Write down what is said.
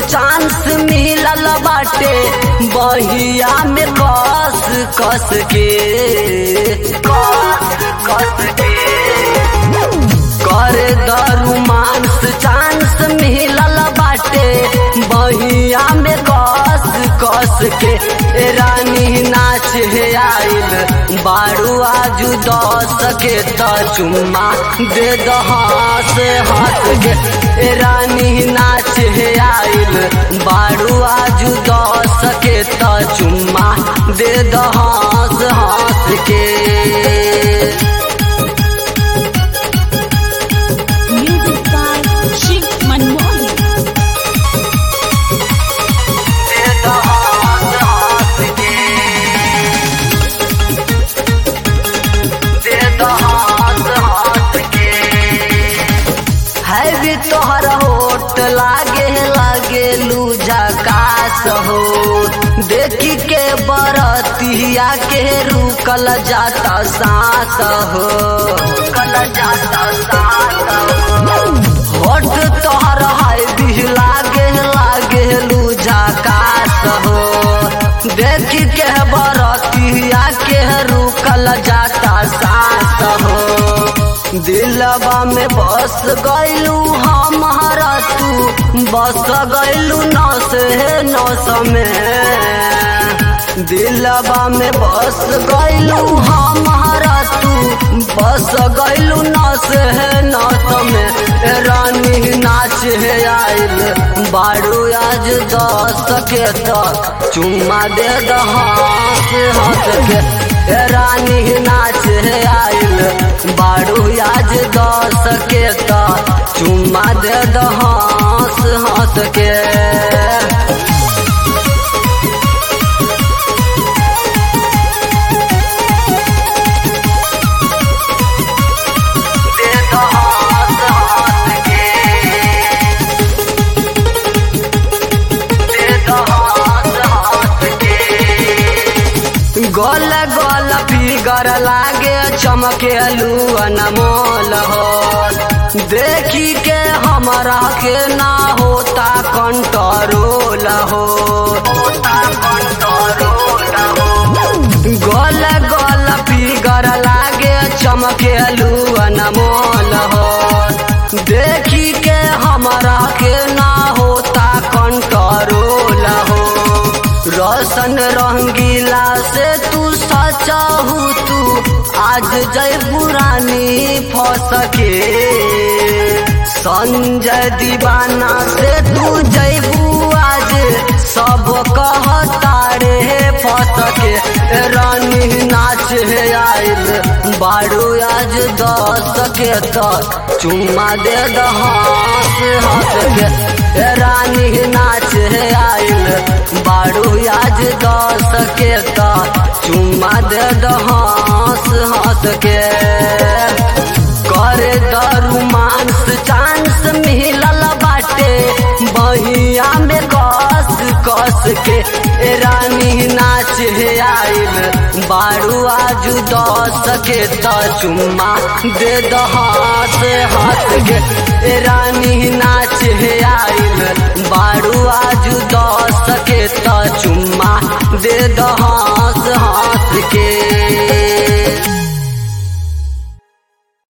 Chance मिलल बाटे बहिया में कस कस के कस कस के कर दरुमांस चांस मिलल बाटे बहिया में कस कस के ए रानी नाच हे आइल बारू आजू दस के त चुम्मा दे दहास हाथ के ए रानी नाच हे आइल बारू आजू दस के त चुम्मा दे दहास हाथ के Music by Shiv Manmohan. है भी तोहर होट लागे लागे लूजा कास हो देखी के बरतिया के रुकल जाता सांस हो रुकल जाता सांस हो होट तोहर है भी लागे लागे लूजा कास हो देखी के बरतिया के रुकल जाता सांस हो दिलबा में बस गैलू हमारा तू बस गैलू नस है नस में दिलबा में बस गैलू हमारा तू बस गैलू नस है नस में ए रानी नाच है आइल बारू आज दस के तक चुम्मा दे दहास हाथ के ए रानी नाच है आइल बारू आज दस के तक चुम्मा दे दहास हाथ के दे दहास हाथ के दे दहास हाथ के गोल गोल फिगर लागे चमके अनमोल हो देखी के हमरा के ना होता कंट्रोल हो होता कंट्रोल हो गोल गोल फिगर लागे चमके अनमोल हो देखी के हमरा के ना होता कंट्रोल हो रोशन रंगीला से तू सचाहू तू आज जय पुरानी फस के संजय दीवाना से तू जयबू आज सब कहता रे फस के रानी नाच है आइल बारू आज दस के तक चुम्मा दे दहास हाथ के ए रानी नाच है आइल बारू आज दस के तक चुम्मा दे दहास हाथ के करे दरुमांस चांस मिलल बाटे बहिया में कस कस के ए रानी नाच है आइल बारू आजू दस के त चुम्मा दे दहास हाथ के ए रानी नाच है आइल बारू आजू दस के त चुम्मा दे दहास